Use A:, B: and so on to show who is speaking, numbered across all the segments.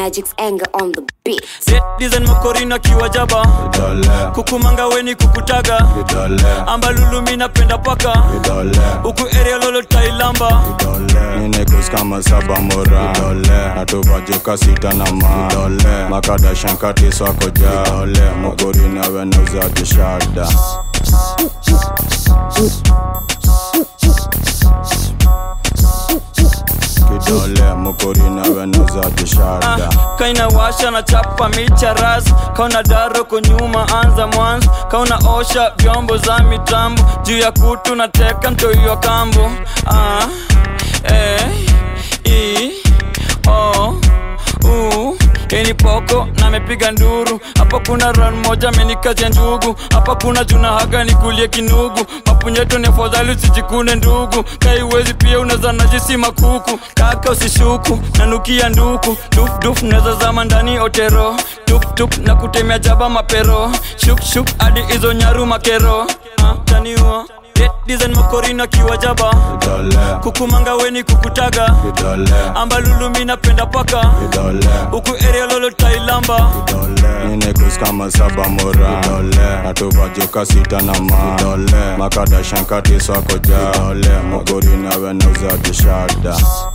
A: Magic's anger on the beat.
B: design makorina kiwajaba kukumanga weni kukutaga ambalulumi napenda paka huku area lolo tailamba
C: ninekus kama saba mora natuvajuka sita na ma makada shankati swako ja mogori nawe nauza kishada kidole mokori nawe nauza kishada
B: kaina washa na chapa micha ras kauna daro kunyuma anza mwanzo kauna osha vyombo za mitambo juu ya kutu na teka mtoiwa kambo ah, eh, i, o, u ini poko na mepiga nduru hapa kuna ran moja amenikazia ndugu hapa kuna juna haga nikulie kinugu mapunyeto ni afadhali usijikune ndugu kaiwezi pia unaweza najisi makuku kaka usishuku nanukia nduku dufduf naweza zama ndani otero tuptup na kutemea jaba mapero shukshuk hadi hizo nyaru makero ah, taniua Eh, design makorina kiwajaba kukumanga weni kukutaga ambalulumi napenda paka huku area lolo tailamba
C: ninekus kama saba mora natuvajuka sita na ma makada shankati swako ja mogori nawe nauza kishada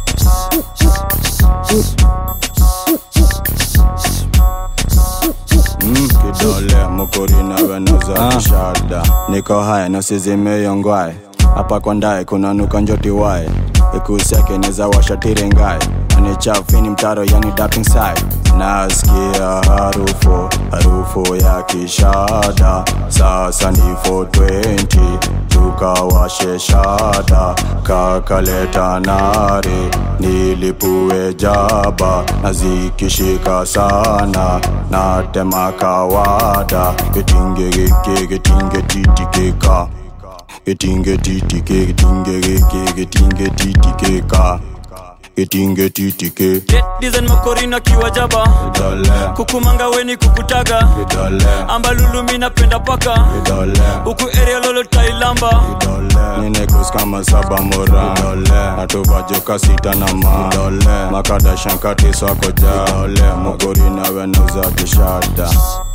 C: Mm, kidole mokori nawe nauza kishada niko haya nasizimeyongwae hapa kwa ndae kuna nuka njoti wae ikusiake neza washatirengae anichafini mtaro yani dapping side nasikia harufu harufu ya kishada sasa ni 420 tukawashe shada kakaleta nare nilipue jaba na zikishika sana natema kawada getinge geke getinge titikeka getinge titike getinge geke getinge titikeka getinge titike
B: design makorina kiwajaba kukumanga weni kukutaga ambalulumi napenda paka huku area lolo tailamba
C: ninekus kama saba mora natuvajuka sita na ma makada shankati swako ja mogori nawe nauza kishada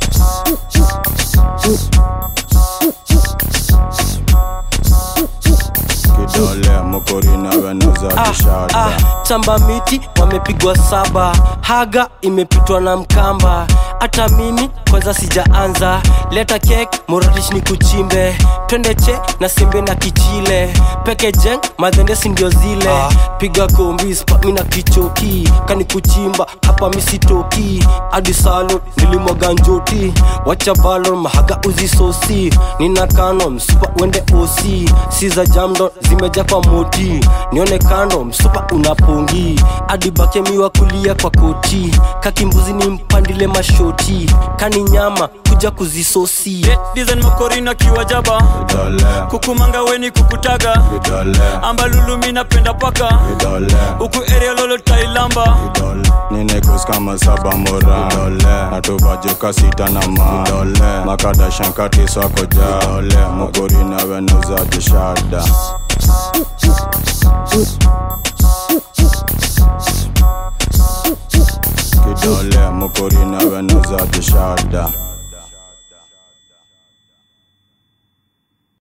C: kidole mokori nawe nauza kishada
D: ah, chamba miti wamepigwa saba haga imepitwa na mkamba hata mimi kwanza sijaanza leta kek moratish ni kuchimbe twende che na simbe na kichile peke jeng madhendesi ndio zile ah. piga kombi spami na kichoki kani kuchimba hapa misitoki hadi salo nilimwaga njoti wacha balon mahaga uzisosi nina kano msupa wende osi si za jamdo zimeja kwa moti nione kando msupa unapongi hadi bakemiwa kulia kwa koti kakimbuzi ni mpandile mashoti kani nyama kuja kuzisosi
B: design makorina kiwajaba kukumanga weni kukutaga ambalulumi napenda paka huku area lolo tailamba
C: ninekus kama saba mora natuvajuka sita na ma makada shankati swako ja mogori nawe nauza kishada kidole mokori nawe nauza kishada